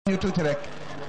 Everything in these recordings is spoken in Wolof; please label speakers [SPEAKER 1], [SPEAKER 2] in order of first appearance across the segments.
[SPEAKER 1] ñu tuuti rek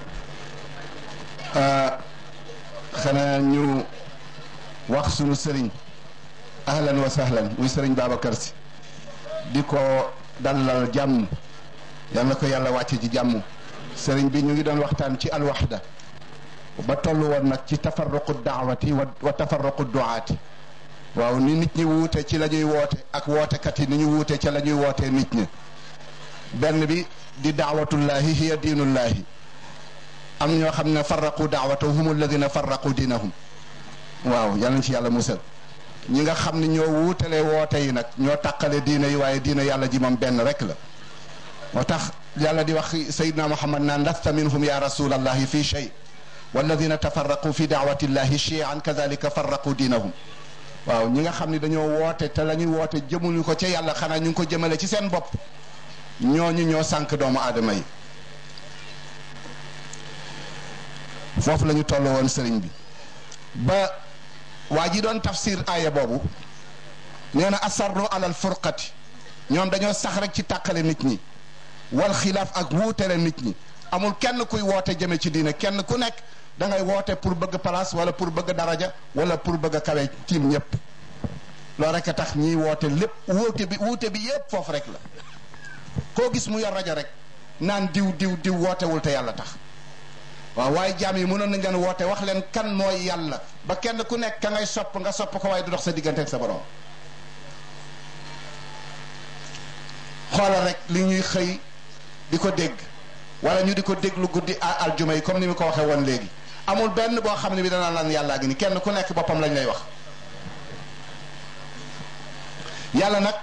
[SPEAKER 1] xanaa ñu wax sunu sëriñ ahlan wa sahlan muy sëriñ Babacar si di ko dalal jàmm yal na ko yàlla wàcce ci jàmm sëriñ bi ñu ngi doon waxtaan ci alwaxda ba toll woon nag ci tafarruqu daawati wa tafarruqu duaati waaw ni nit ñi wuute ci la ñuy woote ak wootekat yi ni ñu wuute ca la ñuy wootee nit ñi benn bi di daawatullahi hiya diinullahi am ñoo xam ne farraqu daawatahu hum alladina farraqu diinahum waaw yal nañ ci yàlla musal ñi nga xam ne ñoo wuutale woote yi nag ñoo tàqale diina yi waaye diina yàlla ji moom benn rek la moo tax yàlla di wax sayidna muhammad naan lasta minhum ya rasulallahi fi shay walladina tafarraqu fi daawatillahi chian kadalika farraqu diinahum waaw ñi nga xam ne dañoo woote te la ñuy woote jëmuñu ko ca yàlla xanaa ñu ngi ko jëmale ci seen bopp ñooñu ñoo sànq doomu aadama yi foofu la ñu toll woon sëriñ bi ba waa ji doon tafsir aaya boobu nee na asarru alal furqati ñoom dañoo sax rek ci tàqale nit ñi wal xilaaf ak wuutele nit ñi amul kenn kuy woote jëme ci diine kenn ku nekk da ngay woote pour bëgg place wala pour bëgg daraja wala pour bëgg a kawe tiim ñëpp loolu rek a tax ñiy woote lépp wuute bi wuute bi yépp foofu rek la koo gis mu yor rajo rek naan diw diw diw wootewul te yàlla tax waaw waaye jaam yi mënoon nañ leen woote wax leen kan mooy yàlla ba kenn ku nekk ka ngay sopp nga sopp ko waaye du dox sa diggante ak sa borom xoolal rek li ñuy xëy di ko dégg wala ñu di ko déglu guddi aljuma yi comme ni mu ko waxee woon léegi amul benn boo xam ne bi danaa lan yàllaa gi ni kenn ku nekk boppam lañ lay wax yàlla nag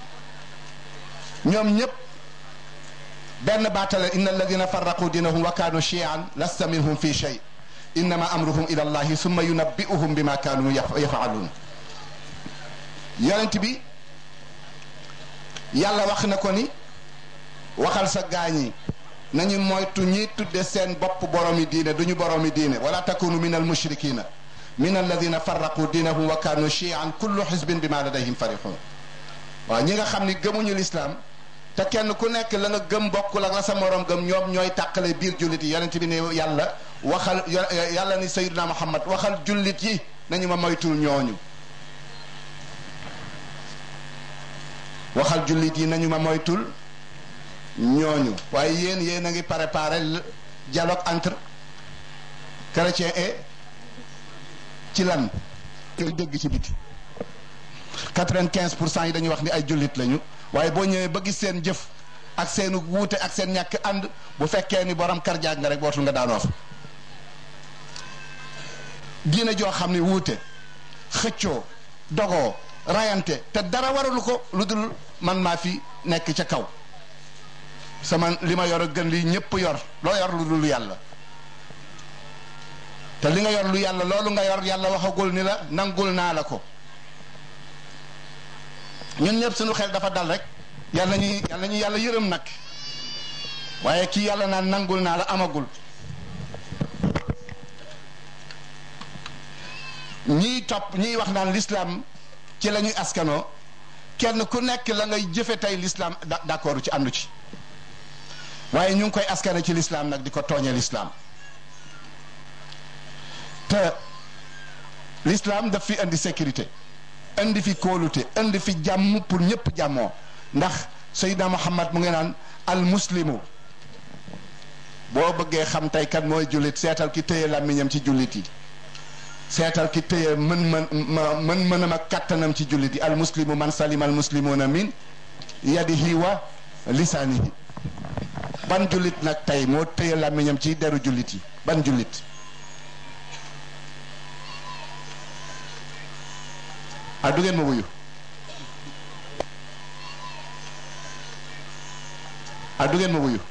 [SPEAKER 1] ñoom ñëpp benn baatale inna alladina farraqu diinahum wa kaanu chian lasta minhum fi shay innama amruhum ila allahi summa yunabbi'uhum bima kaanu yafaaluun yonent bi yàlla wax na ko ni waxal sa gaañi nañu moytu ñiy tudde seen bopp boroomi diine duñu boroomi diine wala takunu min almushrikina min alladina farraqu diinahum wa kaanu chian kullu xisbin bima ladayhim farixun waaw ñi nga xam ni gëmuñu lislaam te kenn ku nekk la nga gëm bokkul ak la sa morom gëm ñoom ñooy tàqale biir jullit yi yonent bi ne yàlla waxal yàlla ni sayyidina muhammad waxal jullit yi nañu ma moytul ñooñu waxal jullit yi nañu ma moytul ñooñu waaye yéen yéen a ngi préparé dialogue entre chrétien et ci lan koy dégg ci biti quatre-vingt-quinze pour cent yi dañuy wax ni ay jullit lañu waaye boo ñëwee ba gis seen jëf ak seenu wuute ak seen ñàkk ànd bu fekkee ni borom karjaag nga rek bootul nga daanoo fa diine joo xam ne wuute xëccoo dogoo rayante te dara waralu ko lu dul man maa fi nekk ca kaw sama li ma yor a gën li ñëpp yor loo yor lu dul yàlla te li nga yor lu yàlla loolu nga yor yàlla waxagul ni la nangul naa la ko ñun ñëpp suñu xel dafa dal rek yàlla ñu yàlla ñu yàlla yërëm nag waaye kii yàlla naan nangul naa la amagul ñiy topp ñiy wax naan l'islam ci la ñuy askanoo kenn ku nekk la ngay jëfe tey l'islam d'accord ci àndu ci waaye ñu ngi koy askane ci l'islam nag di ko tooñee l'islam te l'islam daf fi indi sécurité indi fi kóolute indi fi jàmm pour ñëpp jàmmoo ndax Seydina Muhammad mu ngi naan al muslimu boo bëggee xam tey kan mooy jullit seetal ki téye làmmiñam ci jullit yi seetal ki téye mën mën mën mënam ak kattanam ci jullit yi al muslimu man salima al muslimuna min yadihi wa lisaanihi ban jullit nag tey moo téye làmmiñam ci deru jullit yi ban jullit ah du ngeen ma wuyu ah du ngeen ma wuyu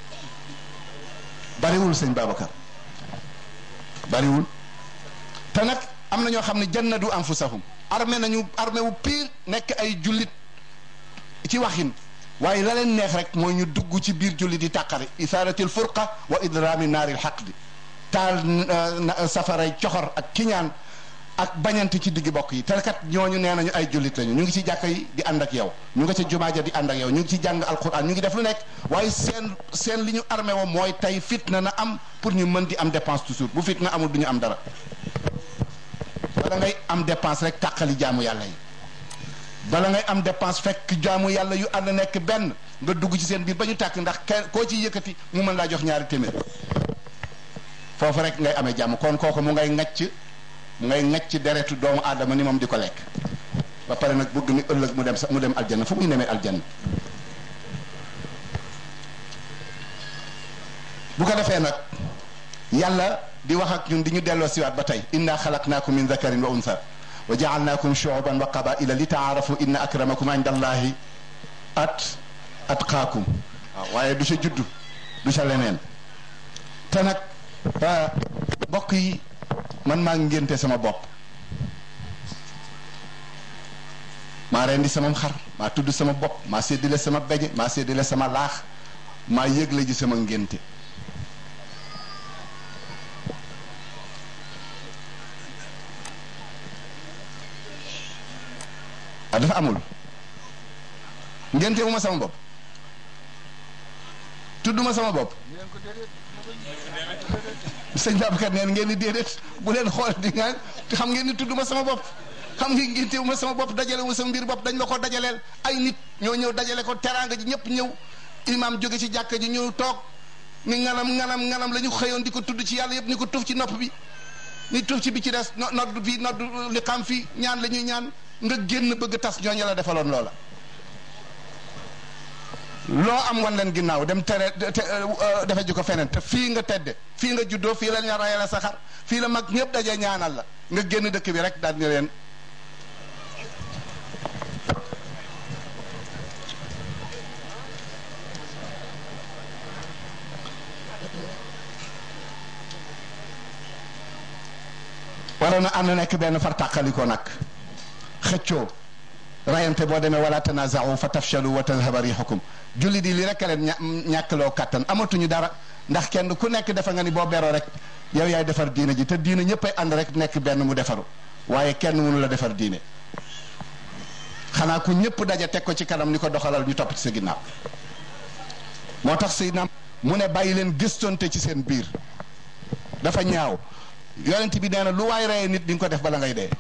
[SPEAKER 1] bariwul sëñ Babacar bariwul te nag am na ñoo xam ne jannadu anfusahum armé nañu armé wu pire nekk ay jullit ci waxin waaye la leen neex rek mooy ñu dugg ci biir jullit yi tàqari isaaratil furqa wa idraami naaril xaqdi taal safaray coxor ak kiñaan ak bañante ci digg bokk yi te kat ñooñu nee nañu ay jullit lañu ñu ngi ci jàkka yi di ànd ak yow ñu nga ca jumaa ja di ànd ak yow ñu ngi ci jàng alquran ñu ngi def lu nekk waaye seen seen li ñu armé woo mooy tey fitna na am pour ñu mën di am dépense toujours bu fitna amul du ñu am dara bala ngay am dépense rek tàqali jaamu yàlla yi bala ngay am dépense fekk jaamu yàlla yu ànd nekk benn nga dugg ci seen biir ba ñu tàkk ndax kenn koo ciy yëkkati mu mën laa jox ñaari téeméer foofu rek ngay amee jàmm kon kooku mu ngay ŋacc mu ngay ŋacc deretu doomu aadama ni moom di ko lekk ba pare nag bëgg ni ëllëg mu dem sax mu dem aljanna fu muy nemee aljanna bu ko defee nag yàlla di wax ak ñun di ñu delloo siwaat ba tey inna xalaqnaakum min dakarin wa untha wa jaalnaakum shuuban wa qabaila li taarafu inna akramakum inda allahi at atqaakum waaw waaye du sa juddu du sa leneen te nag mbokk yi man maa ngénte sama bopp maa rendi sama xar maa tudd sama bopp maa séddale sama beñe maa séddale sama laax maa yëgle ji sama ngénte ah dafa amul ngénte wu ma sama bopp tudd ma sama bopp sëñ Babacar neen ngeen di déedéet bu leen xool di nga xam ngeen ni tudd ma sama bopp xam nga ngénte wu ma sama bopp dajale wu sama mbir bopp dañ la ko dajaleel ay nit ñoo ñëw dajale ko teraanga ji ñëpp ñëw imaam jóge ci jàkka ji ñëw toog ni nganam nganam nganam la ñu xëyoon di ko tudd ci yàlla yëpp ni ko tuf ci nopp bi ni tuf ci bi ci des nodd fii nodd li xam fii ñaan la ñuy ñaan nga génn bëgg tas ñooñu la defaloon loola loo am wan leen ginnaaw dem tere defe ji ko feneen te fii nga tedde fii nga juddoo fii la ñu rayale sa xar fii la mag ñëpp daje ñaanal la nga génn dëkk bi rek daal ni leen waroon na ànd nekk benn far tàqaliko nag xëccoo rayante boo demee wala tanaza'u fa tafshalu wa tadhhaba rihukum julli di li rek leen ñàkkloo kàttan amatuñu dara ndax kenn ku nekk defa nga ni boo beroo rek yow yaay defar diine ji te diine ñëppay ànd rek nekk benn mu defaru waaye kenn mënu la defar diine xanaa ku ñëpp daja teg ko ci kanam ni ko doxalal ñu topp ci sa ginnaaw moo tax Seydina mu ne bàyyi leen gëstonte ci seen biir dafa ñaaw yonent bi nee na lu waay reye nit di nga ko def bala ngay dee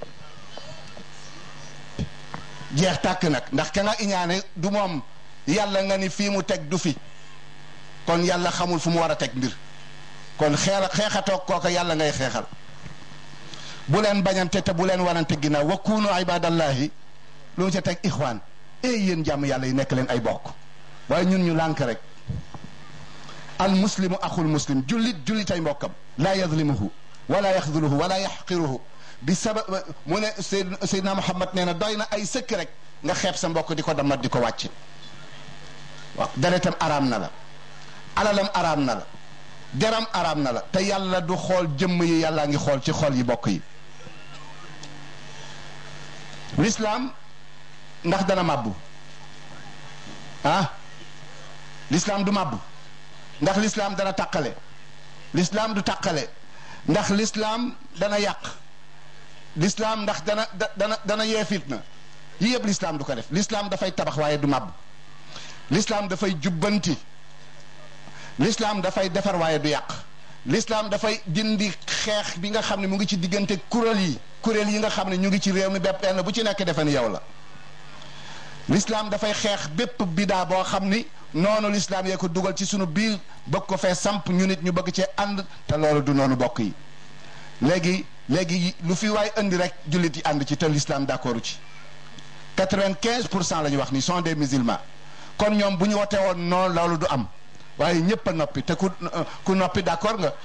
[SPEAKER 1] jeex tàkk nag ndax ka nga iñaane du moom yàlla nga ni fii mu teg du fi kon yàlla xamul fu mu war a teg mbir kon xeex xeexatoog kooka yàlla ngay xeexal bu leen bañante te bu leen wanante ginnaaw wa kunu ibadallahi lu mu ca teg ixwaan ey yéen jàmm yàlla yi nekk leen ay bokk waaye ñun ñu lànk rek al muslimu axul muslim jullit jullitay mbokkam laa yadlimuhu wala yaxduluhu wala yaxqiruhu bi sabab mu ne Seydina Muhammad nee na doy na ay sëkk rek nga xeeb sa mbokk di ko damat di ko wàcc waaw deretam araam na la alalam araam na la deram araam na la te yàlla du xool jëmm yi yàllaa ngi xool ci xol yi bokk yi lislaam ndax dana màbbu ah lislaam du màbbu ndax lislaam dana tàqale lislaam du tàqale ndax lislaam dana yàq lislaam ndax dana dana dana yee fitna yi yëpp lislaam du ko def lislaam dafay tabax waaye du màbb lislaam dafay jubbanti lislaam dafay defar waaye du yàq lislaam dafay dindi xeex bi nga xam ne mu ngi ci diggante kuréel yi kuréel yi nga xam ne ñu ngi ci réew mi bépp benn bu ci nekk defe ni yow la lislaam dafay xeex bépp bidaa boo xam ni noonu lislaam yee ko dugal ci sunu biir bëgg ko fee samp ñu nit ñu bëgg cee ànd te loolu du noonu bokk yi léegi léegi lu fi waay indi rek jullit yi ànd ci te l'islam d'accord ci quatre-vingt-quinze pour cent la ñu wax ni sont des musulmans kon ñoom bu ñu wote woon noonu loolu du am waaye ñëpp a noppi te ku ku noppi d'accord nga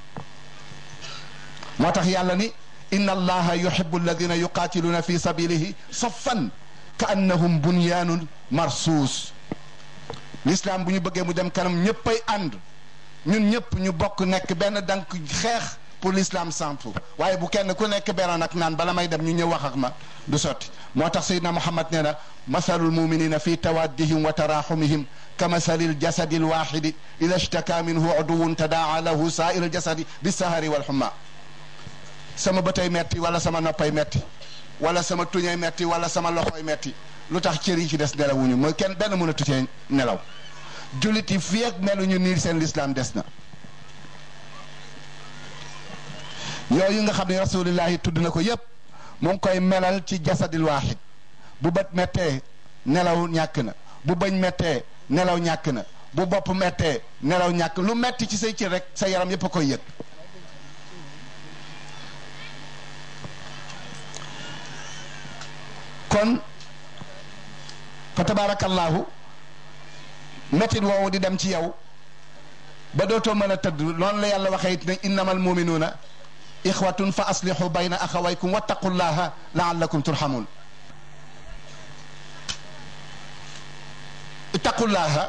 [SPEAKER 1] moo tax yàlla ni inna allaha yuhibbu alladina yuqaatiluuna fi sabilihi saffan ka annahum bunyaanun marsuus l'islam bu ñu bëggee mu dem kanam ñëppay ànd ñun ñëpp ñu bokk nekk benn dank xeex pour l'islam sampu waaye bu kenn ku nekk beroon ak naan bala may dem ñu ñëw wax ak ma du sotti moo tax Seydina Muhammad nee na masalul muminina fi tawaddihim wa taraxumihim ka masalil jasadi lwaxidi ida ishtaka minhu uduwun tadaa lahu saairu ljasadi bisahari walxuma sama bëtay metti wala sama noppay metti wala sama tuñay metti wala sama loxoy metti lu tax cër yi ci des nelawuñu mooy kenn benn mënatu cee nelaw jullit yi fii ak meluñu niir seen lislaam des na yooyu nga xam ne rasulillahi tudd na ko yépp mu ngi koy melal ci jasadil waaxid bu bët mettee nelaw ñàkk na bu bëñ mettee nelaw ñàkk na bu bopp mettee nelaw ñàkk lu metti ci say cër rek sa yaram yépp a koy yëg kon fa tabaarakallaahu mettit woowu di dem ci yow ba dootoo mën a tëdd noonu la yàlla waxee it ne innamal muminuuna ixwatun fa aslihu bayna axawaykum wattaqullaha laallakum turhamun ittaqullaha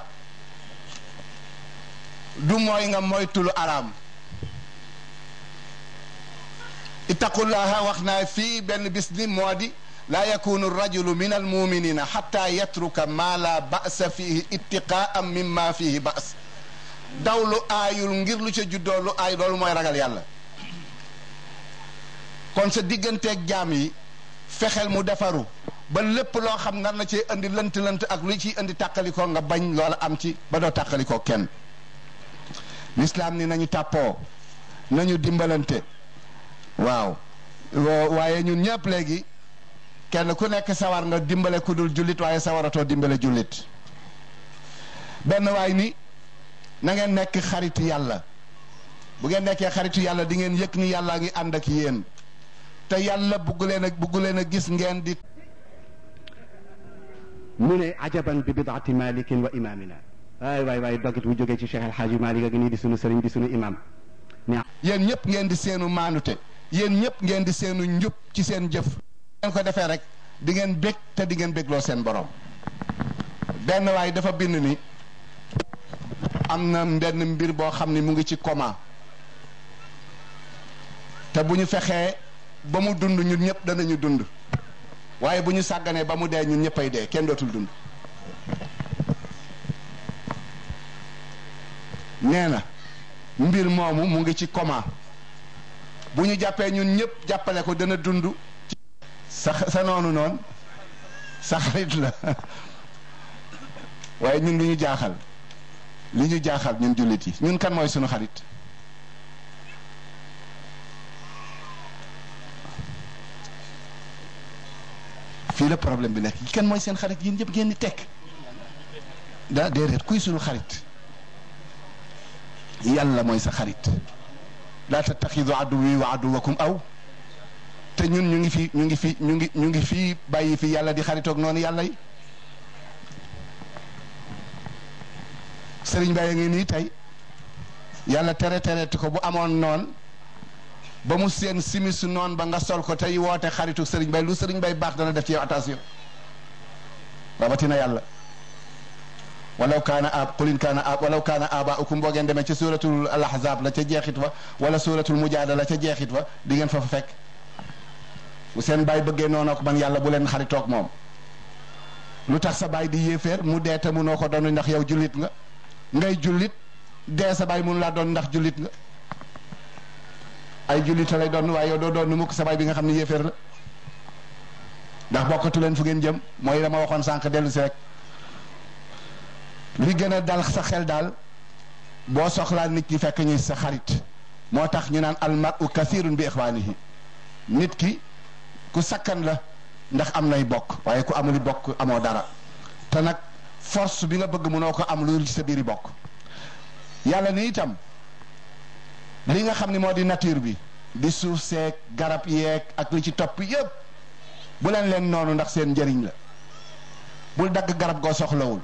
[SPEAKER 1] du mooy nga moytulu araam ittaqullaha wax naa fii benn bis ni moo di laa yakunu rajulu min almuminina xatta yatruka ma la basa fihi ittiqaan mimma fihi bas daw lu aayul ngir lu ca juddoo lu aay loolu mooy ragal yàlla kon sa digganteeg jaam yi fexeel mu defaru ba lépp loo xam nar na ci indi lënt lënt ak lu ciy indi tàqalikoo nga bañ loola am ci ba doo tàqalikoo kenn lislaam ni nañu tàppoo nañu dimbalante waaw waaye ñun ñëpp léegi kenn ku nekk sawar nga dimbale ku dul jullit waaye sawaratoo dimbale jullit benn waay ni na ngeen nekk xaritu yàlla bu ngeen nekkee xaritu yàlla di ngeen yëg ni yàllaa ngi ànd ak yéen te yàlla bugg leen a bugg leen a gis ngeen di
[SPEAKER 2] mu ne ajaban bi bidaati malikin wa imamina waay waay waay dogit bu jógee ci Cheikh El Hadji Malick ak nii di sunu sëriñ di sunu imam ne
[SPEAKER 1] yéen ñëpp ngeen di seenu maanute yéen ñëpp ngeen di seenu njub ci seen jëf ngeen ko defee rek di ngeen bég te di ngeen bégloo seen borom benn waay dafa bind ni am na benn mbir boo xam ni mu ngi ci coma te bu ñu fexee ba mu dund ñun ñëpp danañu dund waaye bu ñu sàgganee ba mu dee ñun ñëppay dee kenn dootul dund nee na mbir moomu mu ngi ci coma bu ñu jàppee ñun ñëpp jàppale ko dana dund sa sa noonu noonu sa xarit la waaye ñun lu ñu jaaxal li ñu jaaxal ñun jullit yi ñun kan mooy sunu xarit fii la problème bi nekk kan mooy seen xarit yéen ñëpp ngeen di tekk daa déedéet kuy sunu xarit yàlla mooy sa xarit laa tattaxidu aduwi wa aduwakum aw te ñun ñu ngi fi ñu ngi fi ñu ngi ñu ngi fii bàyyi fi yàlla di xaritoog noonu yàlla yi sëriñ Baye ngi nii tey yàlla tere tereeti ko bu amoon noon ba mu seen simisu noon ba nga sol ko tey woote xaritu sëriñ Baye lu sëriñ Baye baax dana def ci yow attention rawatina yàlla walaw kaana ab qul in kaana ab walaw kaana abaukum boo ngeen demee ca suratul al ahzab la ca jeexit wa wala suratul mujaadala ca jeexit wa di ngeen fa fa fekk bu seen baay bëggee noonu ko man yàlla bu leen xaritoog moom lu tax sa baay di yéeféer mu dee te munoo ko doon ndax yow jullit nga ngay jullit dee sa baay mun laa doon ndax jullit nga ay jullit lay doon waaye yow doo doon mukk sa baay bi nga xam ne yéeféer la ndax bokkatu leen fu ngeen jëm mooy dama waxoon sànq dellu si rek li gën a dal sa xel daal boo soxlaa nit ñi fekk ñuy sa xarit moo tax ñu naan almaru kasirun bi ixwaanihi nit ki ku sakkan la ndax am nay bokk waaye ku amuli bokk amoo dara te nag force bi nga bëgg mënoo ko am lu ci sa biiri bokk yàlla ni itam li nga xam ni moo di nature bi di suuf seeg garab yeeg ak li ci topp yépp bu leen leen noonu ndax seen njëriñ la bul dagg garab goo soxlawul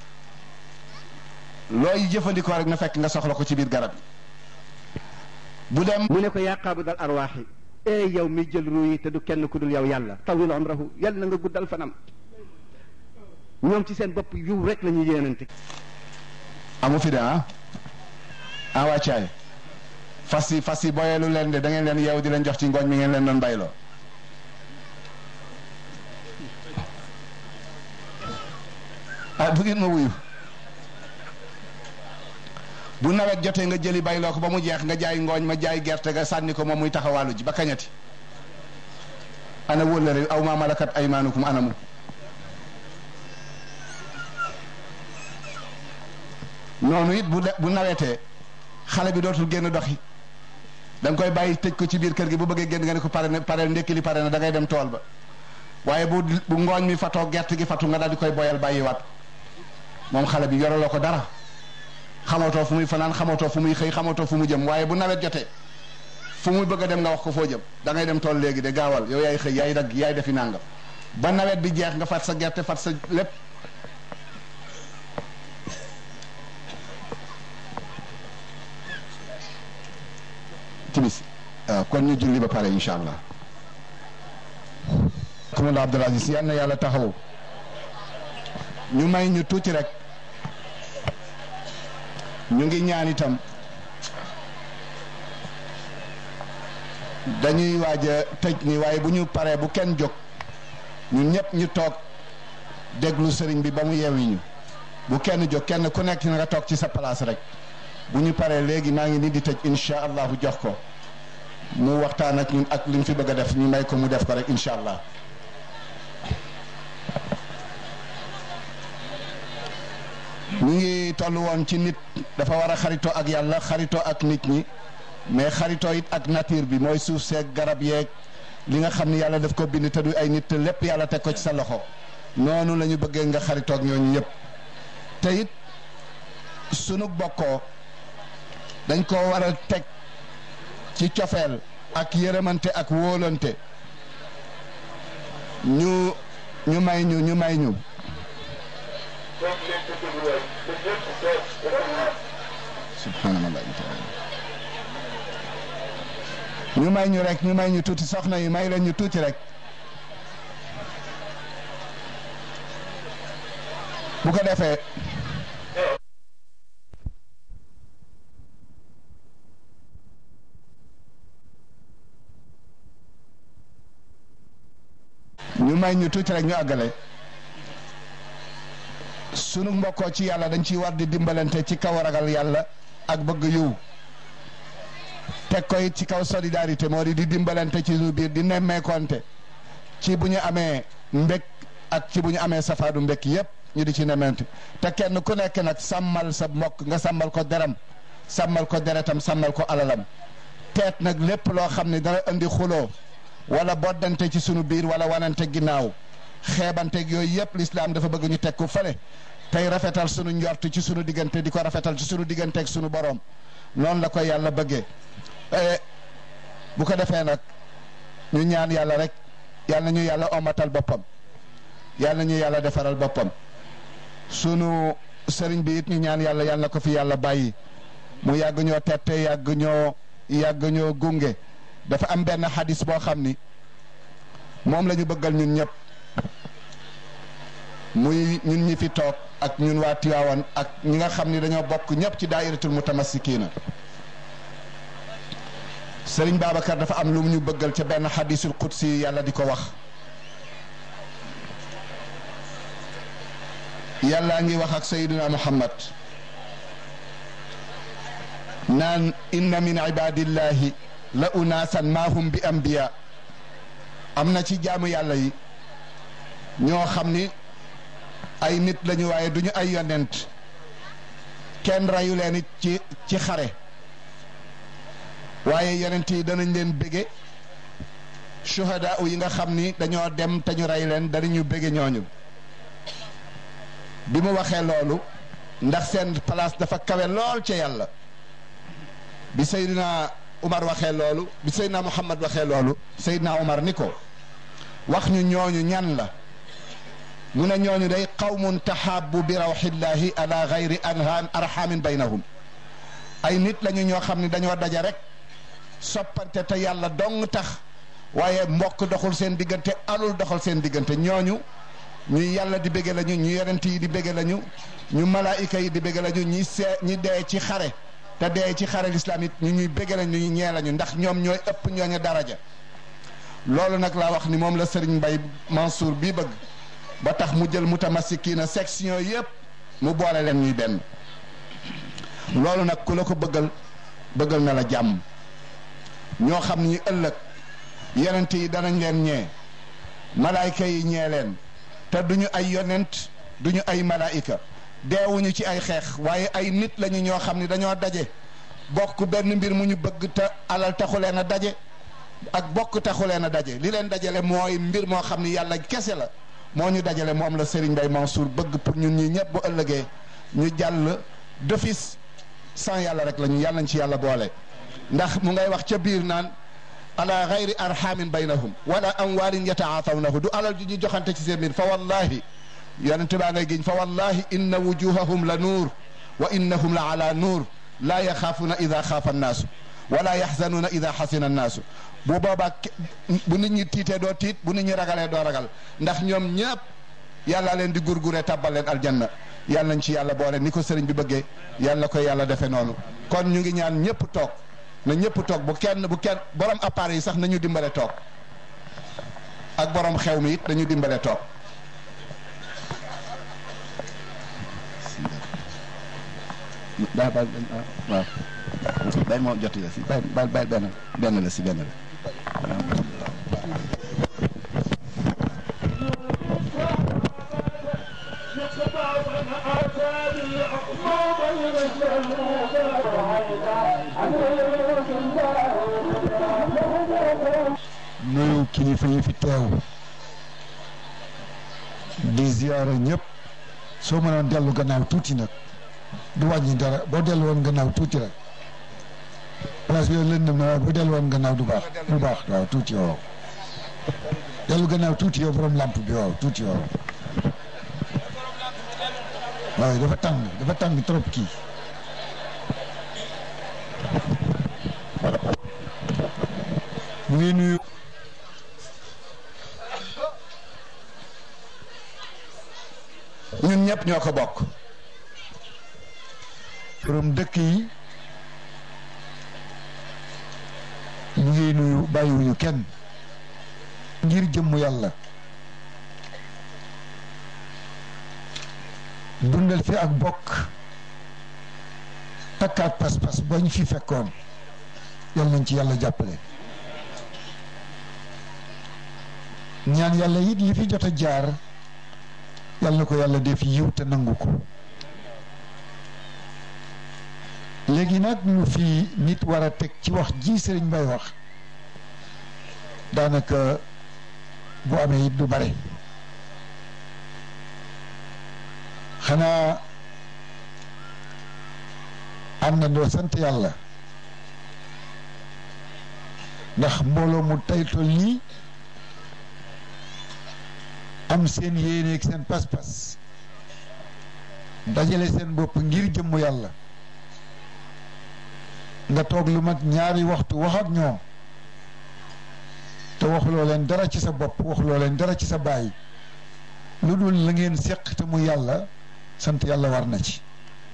[SPEAKER 1] looy jëfandikoo rek na fekk nga soxla ko ci biir garab yi bu dem
[SPEAKER 2] mu ne ko yaa qaabidal arwaaxi ee yow mi jël ruu yi te du kenn ku dul yow yàlla tawil umrahu yàlla na nga guddal fanam ñoom ci seen bopp yiw rek la ñuy yéenante
[SPEAKER 1] amu fi de ah ah wàccaay fas yi fas yi booyeelu leen de da ngeen leen yeew di leen jox ci ngooñ mi ngeen leen doon bayloo ah bu ngeen ma wuyu bu nawet jotee nga jëli bayloo ko ba mu jeex nga jaay ngooñ ma jaay gerte ga sànni ko moom muy taxawaalu ji ba kañati ana wóllëre aw ma malakat aymaanukum anamu noonu it bu bu nawetee xale bi dootul génn doxi da nga koy bàyyi tëj ko ci biir kër gi bu bëggee génn nga ne ko pare na pare ndekki li pare na da ngay dem tool ba waaye bu bu ngooñ mi fatoo gerte gi fatu nga daal di koy boyal bàyyiwaat moom xale bi yoraloo ko dara xamatoo fu muy fanaan xamatoo fu muy xëy xamatoo fu mu jëm waaye bu nawet jotee fu muy bëgg a dem nga wax ko foo jëm da ngay dem tool léegi de gaawal yow yaay xëy yaay dagg yaay defi nangam ba nawet bi jeex nga fat sa gerte fat sa lépp timis waaw kon ñu julli ba pare incha allah kumala Abdul Aziz yal na yàlla taxaw ñu may ñu tuuti rek ñu ngi ñaan itam dañuy waaj a tëj ni waaye bu ñu paree bu kenn jóg ñun ñëpp ñu toog déglu sëriñ bi ba mu yeewi ñu bu kenn jóg kenn ku nekk na nga toog ci sa place rek bu ñu paree léegi maa ngi nii di tëj incha allahu jox ko mu waxtaan ak ñun ak li mu fi bëgg a def ñu may ko mu def ko rek incha allah ñu ngi toll woon ci nit dafa war a xaritoo ak yàlla xaritoo ak nit ñi mais xaritoo it ak nature bi mooy suuf seeg garab yeeg li nga xam ni yàlla daf ko bind te du ay nit te lépp yàlla teg ko ci sa loxo noonu la ñu bëggee nga xaritoo ak ñooñu ñëpp te it sunu bokkoo dañ ko war a teg ci cofeel ak yërëmante ak wóolante ñu ñu may ñu ñu may ñu subhanallah ñu may ñu rek ñu may ñu tuuti soxna yi may leen ñu tuuti rek bu ko defee ñu may ñu tuuti rek ñu àggale sunu mbokkoo ci yàlla dañ ciy war di dimbalante ci kaw ragal yàlla ak bëgg yiw teg ko it ci kaw solidarité moo di di dimbalante ci suñu biir di nemmeekonte ci bu ñu amee mbég ak ci bu ñu amee safaadu mbég yépp ñu di ci nemmeente te kenn ku nekk nag sàmmal sa mbokk nga sàmmal ko deram sàmmal ko deretam sàmmal ko alalam teet nag lépp loo xam ne dana indi xuloo wala boddante ci sunu biir wala wanante ginnaaw xeebanteeg yooyu yëpp lislaam dafa bëgg ñu teg ko fële tey rafetal sunu njort ci sunu diggante di ko rafetal ci sunu digganteeg sunu boroom noonu la ko yàlla bëggee bu ko defee nag ñu ñaan yàlla rek yàlla ñu yàlla omatal boppam yàlla ñu yàlla defaral boppam sunu sëriñ bi it ñu ñaan yàlla yàlla na ko fi yàlla bàyyi mu yàgg ñoo tette yàgg ñoo yàgg ñoo gunge dafa am benn xadis boo xam ni moom la ñu bëggal ñun ñëpp muy ñun ñi fi toog ak ñun waa Tiwaawan ak ñi nga xam ni dañoo bokk ñëpp ci daayiratul mutamassikiina Sëriñ Babacar dafa am lu mu ñu bëggal ca benn xadisul qudsi yàlla di ko wax yàllaa ngi wax ak sayyiduna Muhammad naan inna min ibadillahi la unaasan maahum bi ambiya am na ci jaamu yàlla yi ñoo xam ni ay nit lañu waaye duñu ay yonent kenn rayu leen it ci ci xare waaye yonent yi danañ leen bége shuhada yi nga xam ni dañoo dem te ñu rey leen danañu bége ñooñu bi mu waxee loolu ndax seen place dafa kawe lool ca yàlla bi Seydina Umar waxee loolu bi Seydina Muhammad waxee loolu Seydina Umar ni ko wax ñu ñooñu ñan la mu ne ñooñu day qawmun taxaabu bi rawxillahi ala gayri anhaan arxamin baynahum ay nit lañu ñoo xam ne dañoo daja rek soppante te yàlla dong tax waaye mbokk doxul seen diggante alul doxal seen diggante ñooñu ñu yàlla di bége lañu ñu yonent yi di bége lañu ñu malaayika yi di bége lañu ñi see ñi dee ci xare te dee ci xare lislaam it ñu ñuy bége lañu ñu ñee lañu ndax ñoom ñooy ëpp ñooñu daraja loolu nag laa wax ni moom la Serigne Mbaye Mansour bii bëgg ba tax mu jël mutamassikiina section yëpp mu boole leen ñuy benn loolu nag ku la ko bëggal bëggal na la jàmm ñoo xam ni ëllëg yonent yi danañ leen ñee malaayka yi ñee leen te duñu ay yonent duñu ay malaayika deewuñu ci ay xeex waaye ay nit lañu ñoo xam ni dañoo daje bokk benn mbir mu ñu bëgg te alal taxu leen a daje ak bokk taxu leen a daje li leen dajale mooy mbir moo xam ni yàlla kese la moo ñu dajale moom la Serigne Mbaye Mansour bëgg pour ñun ñi ñëpp bu ëllëgee ñu jàll d'office sans yàlla rek la ñu yàlla nañ ci yàlla boole ndax mu ngay wax ca biir naan ala gayri arhamin baynahum wala amwaalin yataatawnahu du alal ju ñu joxante ci seen biir fa wallahi yonent baa ngay giñ fa wallahi inna wujuhahum la nuur wa innahum la ala nuur laa yaxaafuuna ida xaafa annaasu wala yaxzanuuna ida xasina annaasu bu boobaa bu nit ñi tiitee doo tiit bu nit ñi ragalee doo ragal ndax ñoom ñëpp yàlla leen di gurguree tabbal leen aljanna yàlla nañ ci yàlla boole ni ko sëriñ bi bëggee yàlla ko yàlla defee noonu kon ñu ngi ñaan ñëpp toog na ñëpp toog bu kenn bu kenn borom appareil yi sax nañu dimbale toog ak borom xew mi it nañu dimbale toog daa bal waaw benn moo jot la si benn bal benn benn la si benn la
[SPEAKER 3] nuyu kilifa yi fi teew di ziyaara ñëpp soo mënoon dellu gannaaw tuuti nag du wàññi dara boo dellu woon gannaaw tuuti rek place bi lëndëm na waaye boo dellu woon gannaaw du baax du baax waaw tuuti waaw dellu gannaaw tuuti yow borom lamp bi waaw tuuti waaw waaw dafa tàng dafa tàng trop kii mu ngi nuyu
[SPEAKER 1] ñun ñëpp ñoo ko bokk
[SPEAKER 3] borom dëkk yi ñu ngi nuyu bàyyiwuñu kenn ngir jëmm yàlla dundal fi ak bokk takkaat pas-pas ba ñu fi fekkoon yal nañ ci yàlla jàppale ñaan yàlla it li fi jot a jaar yal na ko yàlla def yiw te nangu ko léegi nag lu fi nit war a teg ci wax ji sëriñ Mbay wax daanaka bu amee it du bare xanaa àndandoo sant yàlla ndax mbooloo mu taytol nii am seen yéene ak seen pas-pas dajale seen bopp ngir jëmm yàlla nga toog lu mat ñaari waxtu wax ak ñoom te waxuloo leen dara ci sa bopp waxuloo leen dara ci sa baay lu dul la ngeen seq te mu yàlla sant yàlla war na ci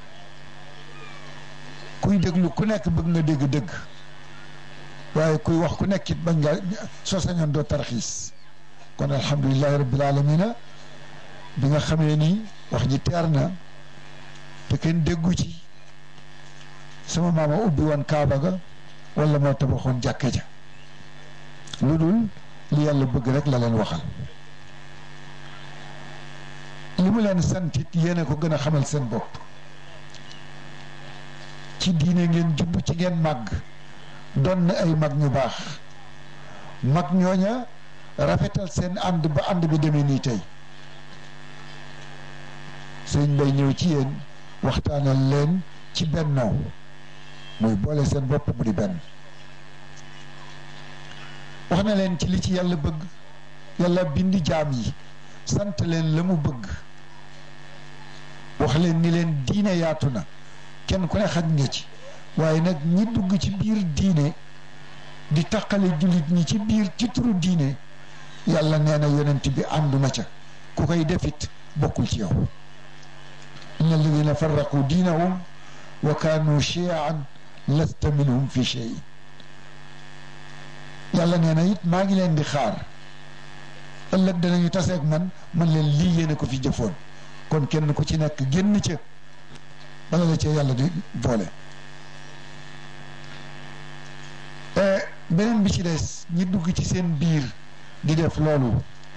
[SPEAKER 3] kuy déglu ku nekk bëgg nga dégg dëgg waaye kuy wax ku nekk it bañ nga soo sañoon doo tarxiis kon alhamdulilahi rabbil alamina bi nga xamee ni wax ji teer na te kenn déggu ci sama maama ubbi woon kaaba ga wala moo tabaxoon jàkka ja lu dul li yàlla bëgg rek la leen waxal li mu leen santit yéen a ko gën a xamal seen bopp ci diine ngeen jubb ci ngeen màgg doon na ay mag ñu baax mag ñooña rafetal seen ànd ba ànd bi demee nii tey sëñ Mbay ñëw ci yéen waxtaanal leen ci bennoo muy boole seen bopp mu di benn wax na leen ci li ci yàlla bëgg yàlla bindi jaam yi sant leen la mu bëgg wax leen ni leen diine yaatu na kenn ku ne xaj nga ci waaye nag ñi dugg ci biir diine di taqale jullit ñi ci biir ci turu diine yàlla nee na yonent bi ànduma ca ku koy defit bokkul ci yow inna alladina farraqu diinahum wa kaanu chiaan lasta minhum fi shay yàlla nee na it maa ngi leen di xaar ëllëg danañu taseeg man man leen lii yéene ko fi jëfoon kon kenn ku ci nekk génn ca bala la cee yàlla di boole beneen bi ci des ñi dugg ci seen biir di def loolu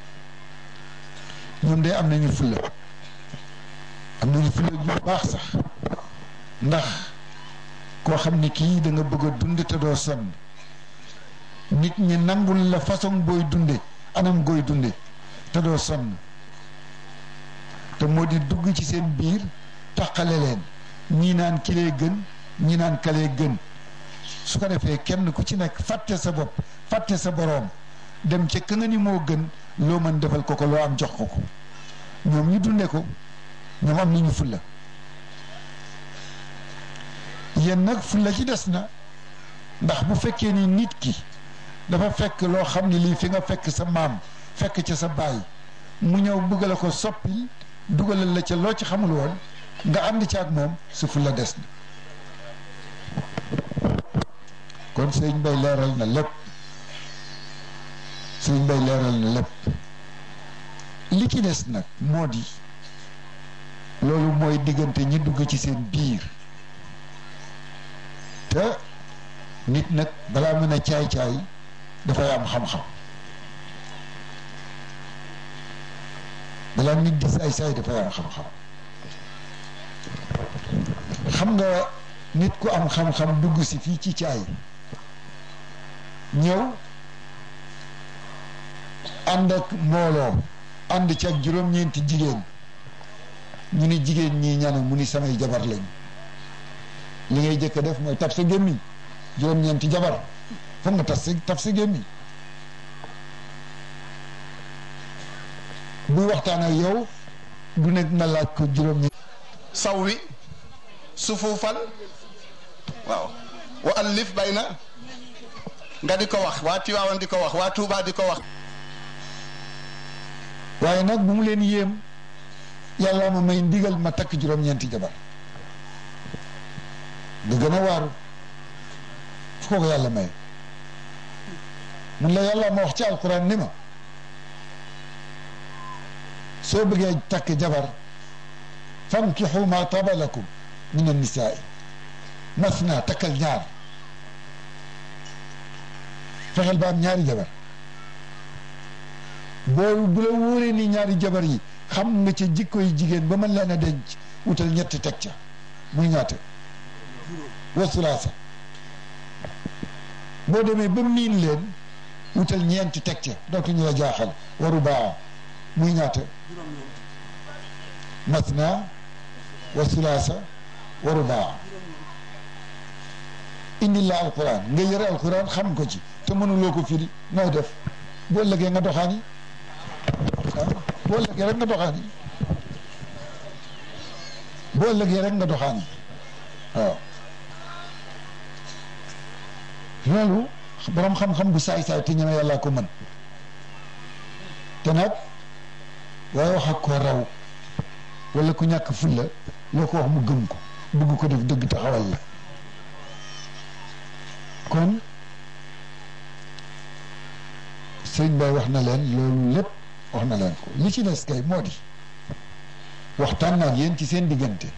[SPEAKER 3] ñoom de am nañu fulla am nañu fulla ju baax sax ndax koo xam ni kii da nga bëgg a dund te doo sonn nit ñi nangul la façon booy dunde anam gooy dunde te doo sonn te moo di dugg ci seen biir taqale leen ñii naan kilee gën ñii naan kalee gën su ko defee kenn ku ci nekk fàtte sa bopp fàtte sa boroom dem ca ka nga ni moo gën loo mën defal ko ko loo am jox ko ko ñoom ñu dunde ko ñoom am nañu fulla yéen nag fulla ci des na ndax bu fekkee ni nit ki dafa fekk loo xam ne lii fi nga fekk sa maam fekk ca sa baay mu ñëw bëgg la ko soppi dugalal la ca loo ci xamul woon nga ànd ci ak moom su fulla des na kon sëñ bay leeral na lépp sëñ bay leeral na lépp li ci des nag moo di loolu mooy diggante ñi dugg ci seen biir te nit nag balaa mën a caay-caay dafay am xam-xam balaa nit di saay-saay dafay am xam-xam xam nga nit ku am xam-xam dugg si fii ci caay ñëw ànd ak mbooloo ànd ci ak juróom-ñeenti jigéen ñu ni jigéen ñii ñanu mu ni samay jabar lañ li ngay jëkk def mooy tab sa gémmiñ juróom-ñeenti jabar foog nga tas sa tab sa gémmiñ buy waxtaan ak yow du nekk nga laaj ko juróom-ñeenti
[SPEAKER 1] saw wi sufuufal waaw wa allif bay na nga di ko wax waa Tiwaawan di ko wax waa Tuubaa di ko wax
[SPEAKER 3] waaye nag bu mu leen yéem yàlla ma may ndigal ma takk juróom-ñeenti jabar nga gën a waaru fu ko ko yàlla may mun la yàlla ma wax ci alquran ni ma soo bëggee takk jabar fankixu ma taba lakum min annisaai masna takkal ñaar fexeel ba am ñaari jabar boo bu la wóoree ni ñaari jabar yi xam nga ca jikko yi jigéen ba mën leen a denc wutal ñetti teg ca muy ñaata wasulaasa boo demee ba miin leen wutal ñeenti teg ca dootuñu la jaaxal waru baa muy ñaata masna wasulaasa waru baa indi la alquran nga yëre alquran xam ko ci te mënuloo ko firi nooy def boo ëllëgee nga doxaani boo ëllëgee rek nga doxaani boo ëllëgee rek nga doxaani waaw loolu borom xam-xam bu saay-saay te ñeme yàlla ko mën te nag waaye wax ak ko raw wala ku ñàkk fulla loo ko wax mu gëm ko bëgg ko def dëgg taxawal la kon sëñ Bay wax na leen loolu lépp wax na leen ko li ci des kay moo di waxtaan naa ak yéen ci seen diggante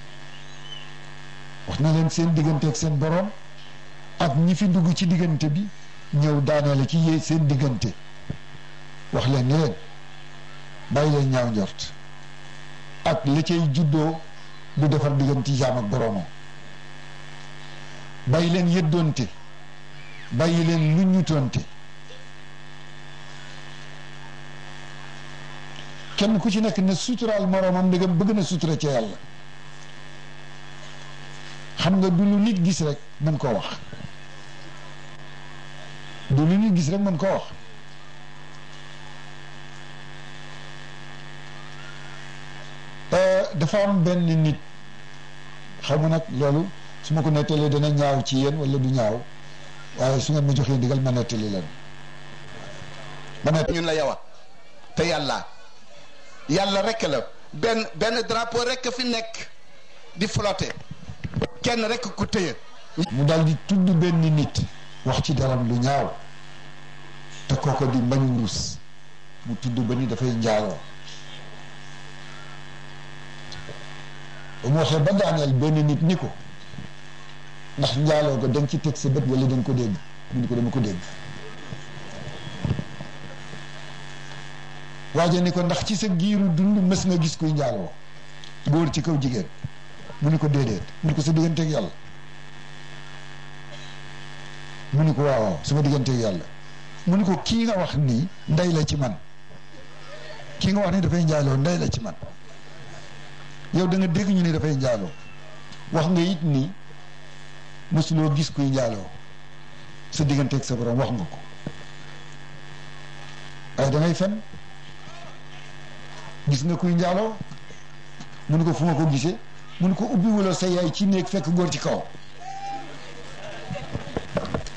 [SPEAKER 3] wax na leen seen diggante ak seen boroom ak ñi fi dugg ci diggante bi ñëw daanale ci yee seen diggante wax leen ni leen bàyyi leen ñaaw njort ak la cay juddoo du defar diggante jaam ak boroomam bàyyi leen yëddoonte bàyyi leen lu ñutoonte kenn ku ci nekk ne suturaal moroomam ndegam bëgg na sutura ca yàlla xam nga du lu nit gis rek mën koo wax du lu nit gis rek mën koo wax dafa am benn nit xam nga nag loolu su ma ko nettalee dana ñaaw ci yéen wala du ñaaw waaye su ngeen ma joxee ndigal ma nettali leen ma nettali
[SPEAKER 1] ñun la yawa te yàlla yàlla rek la benn benn drapeau rek fi nekk di flotter kenn rek ku tëye
[SPEAKER 3] mu daal di tudd benn nit wax ci daram lu ñaaw te kooko di mbañ wurus mu tudd ba ni dafay njaaloo ba mu waxee ba daaneel benn nit ni ko ndax njaaloo ko da nga ci teg sa bët wala da nga ko dégg mu ni ko dama ko dégg waaje ni ko ndax ci sa giiru dund mës nga gis kuy njaaloo góor ci kaw jigéen mu ni ko déedéet mu ni ko sa digganteeg yàlla mu ni ko waaw waaw sama digganteeg yàlla mu ni ko kii nga wax nii ndey la ci man kii nga wax ni dafay njaaloo ndey la ci man yow da nga dégg ñu ni dafay njaaloo wax nga it ni mësuloo gis kuy njaaloo sa digganteeg sa borom wax nga ko waaye da ngay fen gis nga kuy njaaloo mu ni ko fu ma ko gisee mu ni ko ubbi wala sa yaay ci néeg fekk góor ci kaw